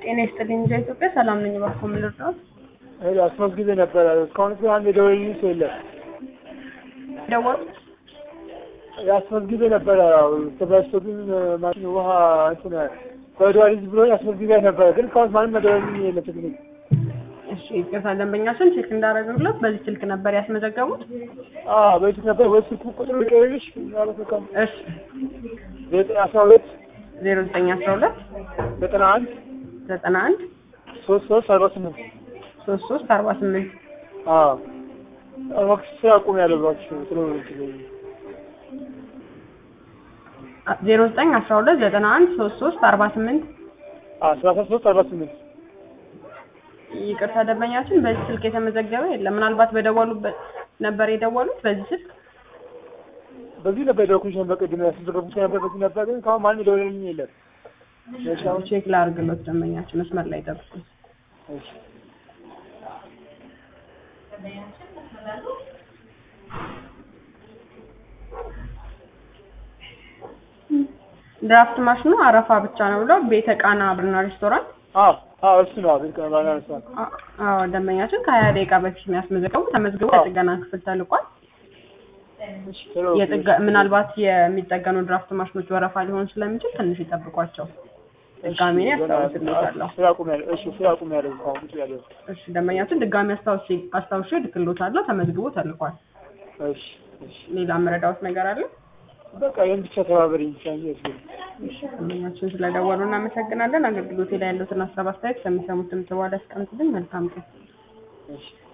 ጤና ይስጥልኝ እንጃ ኢትዮጵያ ሰላም ነኝ። እባክዎ ምን ልርዳዎት? ሄሎ አስመዝግቤ ነበረ። እስካሁን ግን አንድ የደወለልኝ ሰው የለም። ደወሉት? አስመዝግቤ ነበረ። ያው ተበላሽቶብኝ ማሽን ውሃ እንትን በወደዋ ልጅ ብሎኝ አስመዝግቤ ነበረ። ግን እስካሁን ማንም የደወለልኝ የለም። ቴክኒክ እሺ ይቅርታ፣ ደንበኛችን ቼክ እንዳደረግለት በዚህ ስልክ ነበር ያስመዘገቡት? አዎ በፊት ነበር ወይ ስልኩ ቁጥሩ ልቀይርልሽ? ምናልባት በቃ እሺ ዘጠኝ አስራ ሁለት ዜሮ ዘጠኝ አስራ ሁለት ዘጠና አንድ ዘጠና አንድ ሶስት ሶስት አርባ ስምንት ሶስት ሶስት አርባ ስምንት አዎ እባክሽ ስራ አቁም ያለው እባክሽ ስለሆነ ዜሮ ዘጠኝ አስራ ሁለት ዘጠና አንድ ሶስት ሶስት አርባ ስምንት አስራ ሶስት አርባ ስምንት ይቅርታ ደንበኛችን በዚህ ስልክ የተመዘገበ የለም። ምናልባት በደወሉበት ነበር የደወሉት በዚህ ስልክ በዚህ ነበር የደወልኩልሽ ነበር ቅድም ያስመዘገብኩት ነበር በዚህ ነበር ግን እስካሁን ማንም የደወለልኝ የለም። እሺ አሁን ቼክ ላድርግሎት ደንበኛችን መስመር ላይ ጠብቁኝ። እሺ ድራፍት ማሽኑ አረፋ ብቻ ነው ብለው ቤተ ቃና ብርና ሬስቶራንት አዎ አዎ እሱ ነው ቤት ቀባና ነው አ- አዎ ደንበኛችን ከሀያ ደቂቃ በፊት ነው ያስመዘገቡ ተመዝግቦ የጥገና ክፍል ተልቋል። እሺ ቶሎ የጥገ- ምናልባት የሚጠገኑ ድራፍት ማሽኖች ወረፋ ሊሆን ስለሚችል ትንሽ ይጠብቋቸው። ድጋሜ እኔ አስታውስልዎታለሁ። ስራ አቁም ያለው እሺ ስራ አቁም ያለው እስካሁን ቁጭ ያለው እሺ ደንበኛችን ድጋሜ አስታውሽ አስታውሼ እልክልዎታለሁ። ተመዝግቦ ተልቋል። እሺ እሺ ሌላ መረዳዎት ነገር አለ? በቃ ይሄን ብቻ ተባበሪኝ ብቻ እንጂ ያስገኝ ደንበኛችን ስለደወሉ እናመሰግናለን። አገልግሎቴ ላይ ያሉትን ሀሳብ አስተያየት ከሚሰሙት ድምጽ በኋላ ያስቀምጡልኝ። መልካም ቀን። እሺ